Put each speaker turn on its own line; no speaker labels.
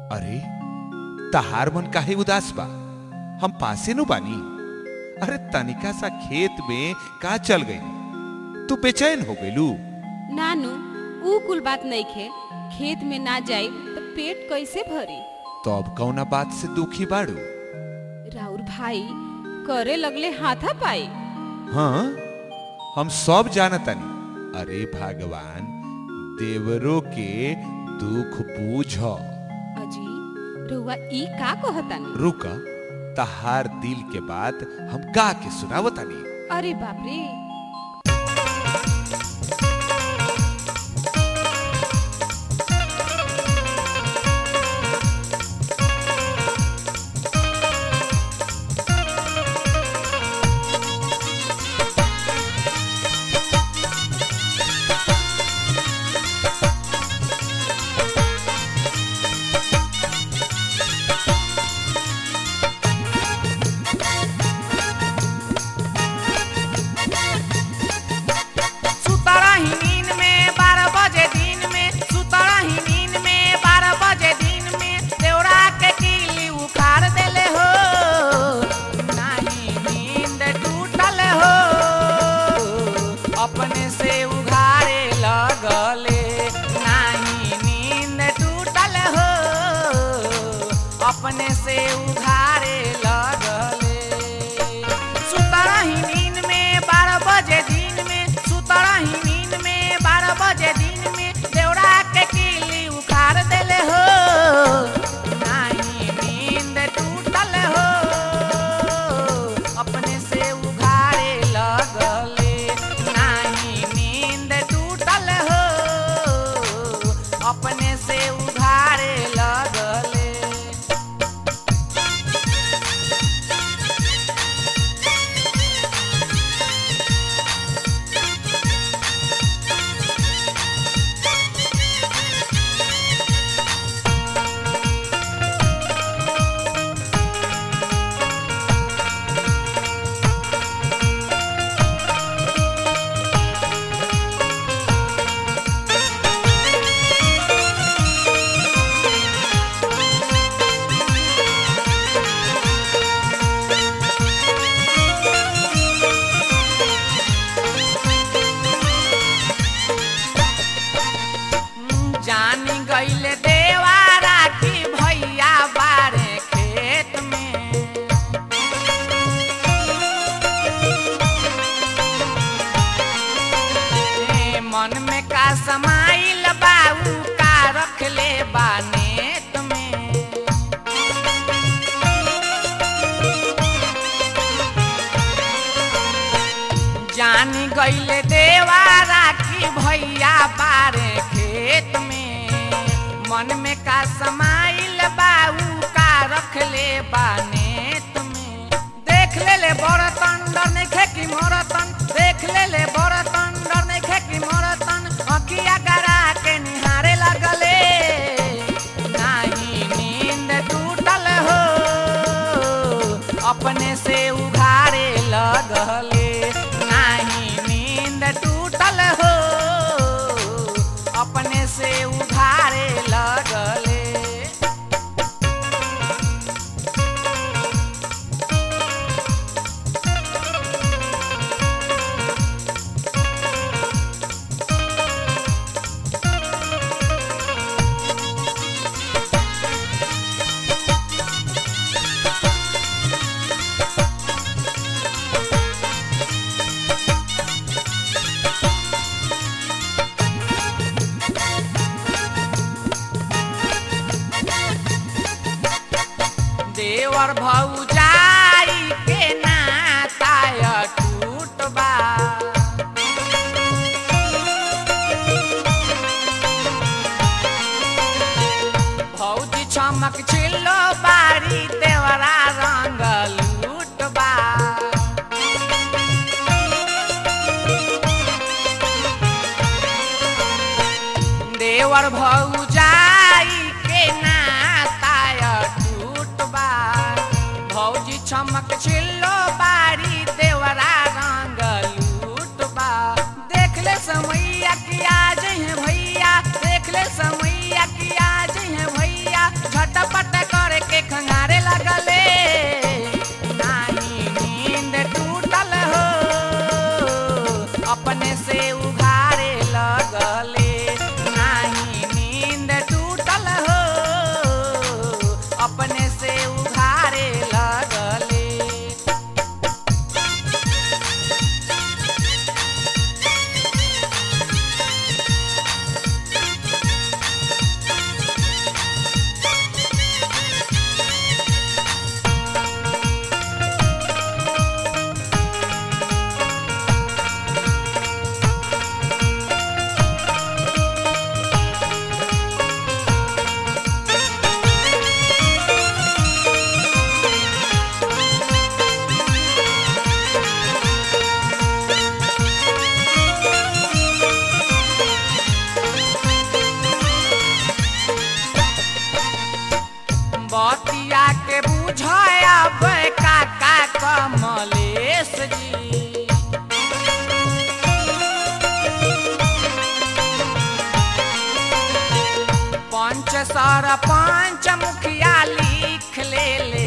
अरे तहार मन काहे उदास बा हम पासे नु बानी अरे तनिका सा खेत में का चल गई तू बेचैन हो गईलू
नानू ऊ कुल बात नहीं खे खेत में ना जाई तो पेट कैसे भरी
तो अब कौना बात से दुखी बाड़ू
राउर भाई करे लगले हाथा पाई
हाँ हम सब जानतनी अरे भगवान देवरों के दुख बूझ
अजी रउआ ई का कहतानी
रुक तहार दिल के बात हम गा के सुनावतानी
अरे बाप रे
सुतरा ही नींद में बारह बजे दिन में सुतरा ही नींद में बारह बजे दिन में देवरा के किली उखाड़ देले हो नाही नींद टूटल हो अपने से उघारे लगले नाही नींद टूटल हो अपने से उघारे लगले सुतरा ही नींद में बारह बजे दिन में सुतरा ही नींद में बारह बजे दिन में देवरा के किली उखाड़ देले हो नाही नींद टूटल हो अपने से उघारे लगले नाही नींद टूटल हो अपने से उघारे लगले जानी गईले देवारा की भैया बारे खेत में ए, मन में का समाइल बाऊ का रख ले बानेत में जानी गईले देवारा की भैया बारे खेत में मन में का समाइल बाऊ का रख ले बानेत में देख ले ले बरतन डर नहीं खेकी मोरतन देख ले ले बरतन डर नहीं खेकी मोरतन अखिया गरा के निहारे लगले नाही नींद टूटल हो अपने से उघारे लगले नाही नींद टूटल हो अपने से उघारे लगले देवर भौजाई के नाता टूट बा भौजी चमक छिल्लो बारी देवरा रंग लूट बा देवर भौजाई के नाता टूट बा भौजी चमक छिल्लो बारी देवरा रंग लूट बा देख ले समैया की आज है भैया देख ले समैया की आज है भैया झटप बतिया के बुझब काका कमलेश जी पंच सर पंच मुखिया लिख ले ले